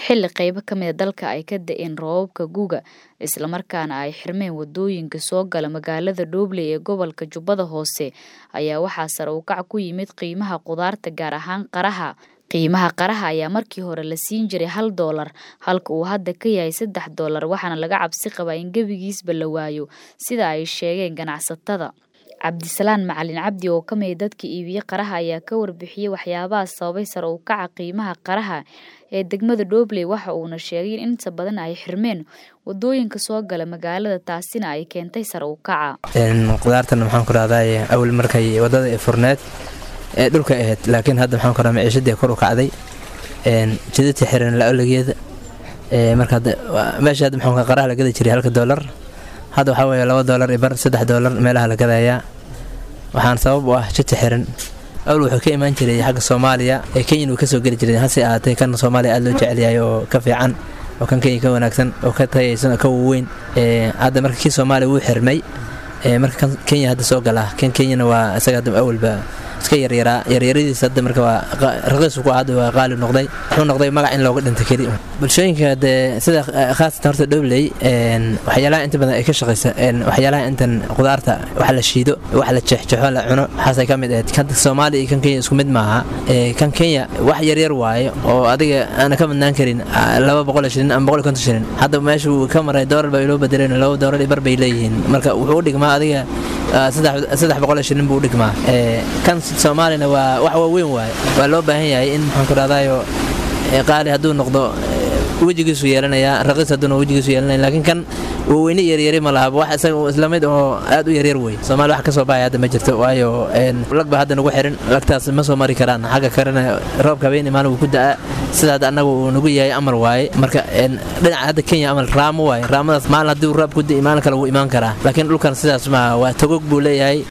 xilli qaybo ka mid a dalka ay ka da'een roobabka guga islamarkaana ay xirmeen wadooyinka soo gala magaalada Dhoble ee gobolka Jubbada Hoose ayaa waxaa sare u kac ku yimid qiimaha khudaarta gaar ahaan qaraha qiimaha qaraha ayaa markii hore la siin jiray hal doolar halka uu hadda ka yahay saddex doolar waxaana laga cabsi qabaa in gebigiisba la waayo sida ay sheegeen ganacsatada cabdisalaan macalin cabdi oo ka mid dadka iibiye qaraha ayaa ka warbixiyey waxyaabaha sababay sare u kaca qiimaha qaraha ee degmada Dhoble waxa uuna sheegay in inta badan ay xirmeen wadooyinka soo gala magaalada taasina ay keentay sare u kaca qudaartan maxaan ku rahdaa awal markay wadada ee furneed ee dhulka ahayd laakiin hadda maxaan ku rahdaa maciishadii kor u kacday jidadka xiran la-olageeda marka meesha hadda maxaan qaraha la gadi jiray halka doolar hadda waxaa weeye laba doolar iyo bar saddex doolar meelaha la gadayaa waxaan sabab u ah jidka xiran awal wuxuu ka imaan jiray xagga soomaaliya ee kenyan uu kasoo geli jiray hase ahaatee kan soomaaliya aada loo jecel yahay oo ka fiican oo kan kenya ka wanaagsan oo ka tayaysan oo ka waweyn hadda marka kii soomaaliya wuu xirmay marka kan kenya hadda soo galaa kan kenyana waa isaga hadda awalba iska yaryaraa yaryaradiisa hadda marka waa raqiisu ku hadda waa qaali noqday wuxuu noqday magac in looga dhinta keli bulshooyinka dee sida khaasatan horta dhobley waxyaalaha inta badan ay ka shaqaysa waxyaalaha intan qudaarta wax la shiido wax la jeexjeexo la cuno waxaasay ka mid ahayd kan soomaaliya iyo kan kenya isku mid maaha kan kenya wax yaryar waaye oo adiga aana ka madnaan karin laba boqol shilin ama boqol konton shilin hadda meesha uu ka maray doolar baa loo bedeleen laba doolar iyo bar bay leeyihiin marka wuxuu u dhigmaa adiga saddex boqol shilin buu u dhigmaa kan soomaalina waa wax waaweyn waaye waa loo baahan yahay in maxaan ku rahdayo qaali hadduu noqdo wejigiisu yeelanayaa raqiis hadduuna wejigiisu yeelanaya laakiin kan waaweyne yaryari ma lahaba wax isaga isla mid oo aad u yaryar wey soomaali wax ka soo baxaya hadda ma jirto waayo lag ba hadda nagu xirin lagtaas ma soo mari karaan xagga karena roobka habeen maalin wuu ku da'a sida hadda annaga uu nagu yahay amar waaye marka dhinaca hadda kenya amal raamo waaye raamadaas maalin haddii roobku da'i maalin kale wuu imaan karaa laakiin dhulkan sidaas maaha waa togog buu leeyahay